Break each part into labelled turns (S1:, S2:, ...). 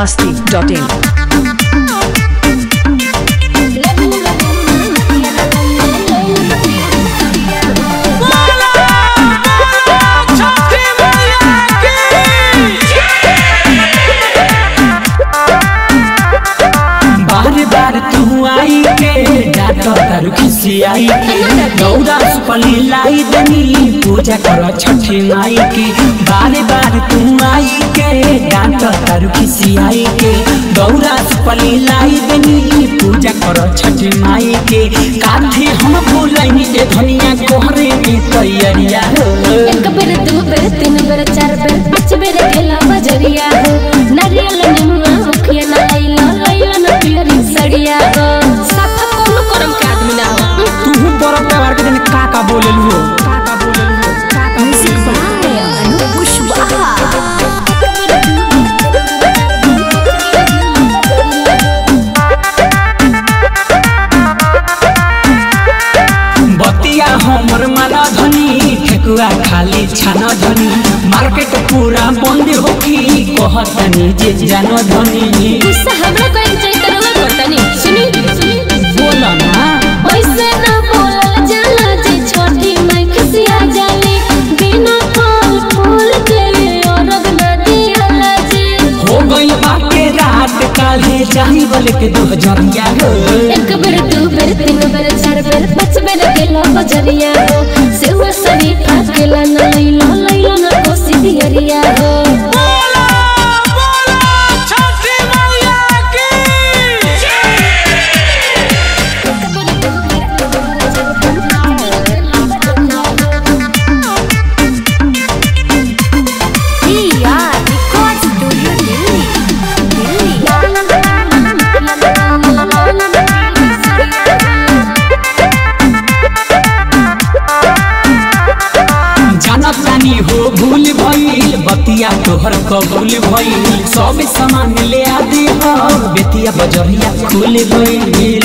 S1: masti.in.
S2: बार बार तू आई के ditto तारू खिसियाई के गौरा सुपली लाई दनी पूजा करो छठी माई के बार बार तू आई के डाटो तारू खिसियाई के गौरा सुपली लाई दनी पूजा करो छठी माई के काठी हम भूलनी ए धनिया कोहरे की तैयारिया हो
S3: एक बेर दू बेर तीन बेर चार बेर पाँच बेर गेला बजरिया हो नारियल निमुआ मुखिया ना लैला लैला ना पियरी सड़िया हो साथा कोनो करम के आदमी ना हो
S2: तू बड़ व्यवहार के दिन का का बोलेलू हो का का बोलेलू हो का का बतिया हमर माला धनी ठेकुआ खाली छान धनी मार्केट पूरा बंद होखी कहतनी जे जान धनी
S3: गुस्सा हमरा कहीं जाई तरवा करतनी सुनी सुनी
S2: बोल ना
S3: ऐसे ना बोलल जाला जे छोटी माई खिसिया जाली बिना फल फूल के औरग ना दियाला जी
S2: हो गई बाके रात काले जाई बोले के दो हजरिया हो
S3: एक बेर दू बेर तीन बेर चार बेर पाँच बेर गेला बजरिया हो सेवा शरीफा गेला ना लैला लैला ना कोसी दियरिया हो
S2: जानत जानी हो भूल भइल बतिया तोहर कबूल भइल सब सामान ले आ दे हो बेतिया बजरिया खुल गइल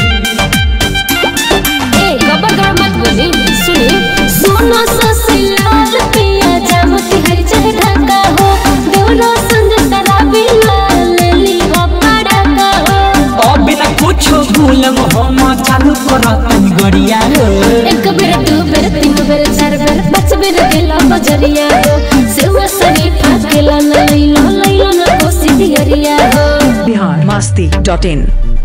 S3: ए गबर गबर मत बोली सुनी सोना ससलाल पिया जामती हर चाहे ढाका हो देवरा संग शराबी लाल ली हो पड़ाका हो
S2: अब बिना कुछो भूलम हम चालू करत गड़िया हो
S3: एक बेर दू बेर तीन बेर चार बेर पाँच बेर गेला बजरिया हो सेवा शरीफा गेला ना लैला लैला ना कोसी दियरिया हो
S1: Bihar masti.in.